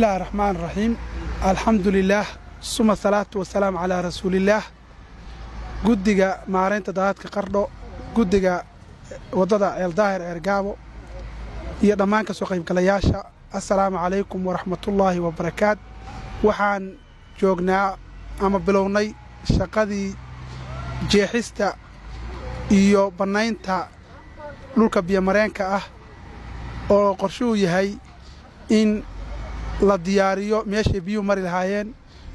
bismillahi raxmaan raxiim alxamdu lilaah suma salaatu wasalaamu calaa rasuulillaah guddiga maaraynta daadadka qardho guddiga waddada ceeldaahir eergaabo iyo dhammaan ka soo qaybgalayaasha assalaamu calaykum waraxmatullaahi wabarakaat waxaan joognaa ama bilownay shaqadii jeexista iyo bannaynta dhulka biyomareenka ah oo qorshuhu yahay in la diyaariyo meeshay biyuhu mari lahaayeen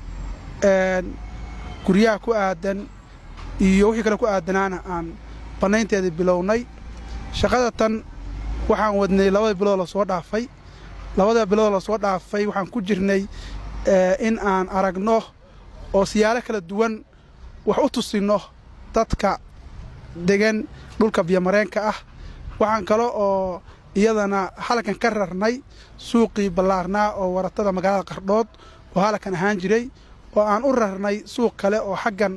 guryaha ku aadan iyo wixii kale ku aadanaana aan bannaynteedii bilownay shaqada tan waxaan wadnay labada bilood lasoo dhaafay labada bilood lasoo dhaafay waxaan ku jirnay in aan aragno oo siyaalo kala duwan wax u tusinno dadka degan dhulka biyomareenka ah waxaan kale oo iyadana halkan ka rarnay suuqii ballaarnaa oo waratada magaalada qardhood oo halkan ahaan jiray oo aan u rarnay suuq kale oo xaggan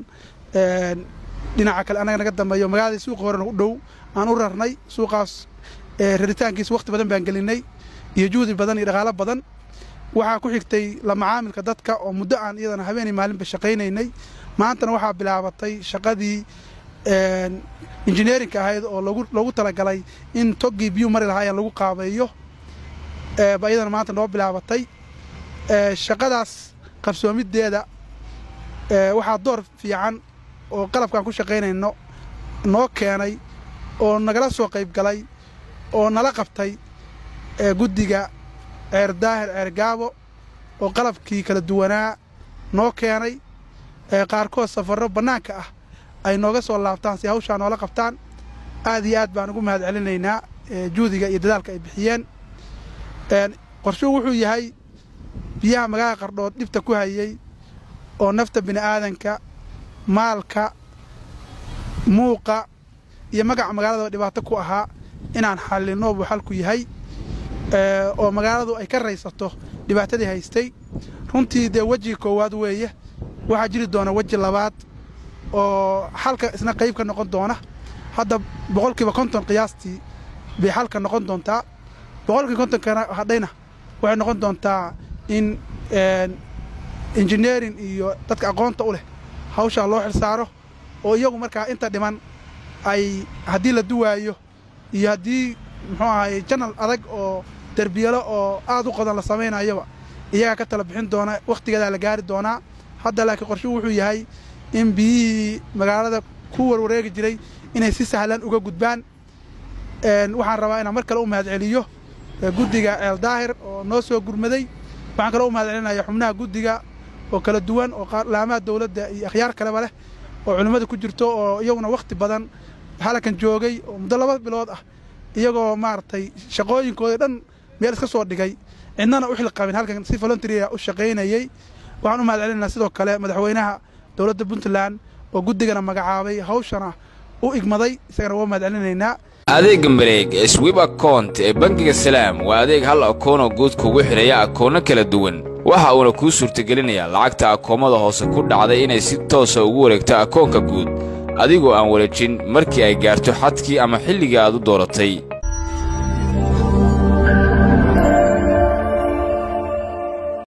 dhinaca kale annaga naga dambeeyo magaaladii suuqa horena u dhow aan u rarnay suuqaas raritaankiisa wakhti badan baan gelinay iyo juhdi badan iyo dhaqaalo badan waxaa ku xigtay la macaamilka dadka oo muddo aan iyadana habeenay maalinba shaqaynaynay maantana waxaa bilaabatay shaqadii injineerinka ahayd oo loogu talagalay in toggii biyuu mari lahaayeen lagu qaabeeyo ba iyadana maanta noo bilaabatay shaqadaas qabsoomiddeeda waxaa door fiican oo qalabkaan ku shaqaynayno noo keenay oo nagala soo qayb galay oo nala qabtay guddiga ceer daahir ceergaabo oo qalabkii kala duwanaa noo keenay qaarkood safarro bannaanka ah ay nooga soo laabtaan si hawshaa noola qabtaan aad iyo aad baan ugu mahad celinaynaa juhdiga iyo dadaalka ay bixiyeen qorshuhu wuxuu yahay biyaha magaalada qardhood dhibta ku hayey oo nafta bini'aadanka maalka muuqa iyo magaca magaalada dhibaato ku ahaa inaan xallinno buu xalku yahay oo magaaladu ay ka raysato dhibaatadii haystay runtii dee wejiga koowaad weeye waxaa jiri doona weji labaad oo xalka isna qayb ka noqon doona hadda boqolkiiba konton qiyaastii bay xalka noqon doontaa boqolkii kontonkana hadhayna waxay noqon doontaa in injineerin iyo dadka aqoonta u leh hawshaa loo xilsaaro oo iyagu markaa inta dhiman ay haddii la duwaayo iyo haddii muxuu ahaye janal adag oo derbiyalo oo aad u qodan la samaynayoba iyagaa ka tala bixin doona wakhtigeedaa la gaari doonaa hadda laakiin qorshuhu wuxuu yahay in biyihii magaalada ku warwareegi jiray inay si sahlan uga gudbaan waxaan rabaa inaan mar kale u mahad celiyo guddiga ceeldaahir oo noo soo gurmaday waxaan kaloo u mahad celinaya xubnaha guddiga oo kala duwan oo laamaha dawladda iyo akhyaar kaleba leh oo culimmada ku jirto oo iyaguna wakhti badan halkan joogay oo muddo laba bilood ah iyagoo maaragtay shaqooyinkooda dhan meel iska soo dhigay cidnana u xilqabin halkan si voluntaria u shaqaynayey waxaan u mahad celinaa sidoo kale madaxweynaha dowladda puntland oo guddigana magacaabay hawshana u igmaday isagana waa mahad celinaynaa adeegga mareeg ee swib akount ee bangiga salaam waa adeeg hal akoonoo guud kugu xidhaya akoonno kala duwan waxa uuna kuu suurtagelinayaa lacagta akoommada hoose ku dhacday inay si toosa ugu wareegto akoonka guud adigoo aan wareejin markii ay gaarto xadkii ama xilligii aad u dooratay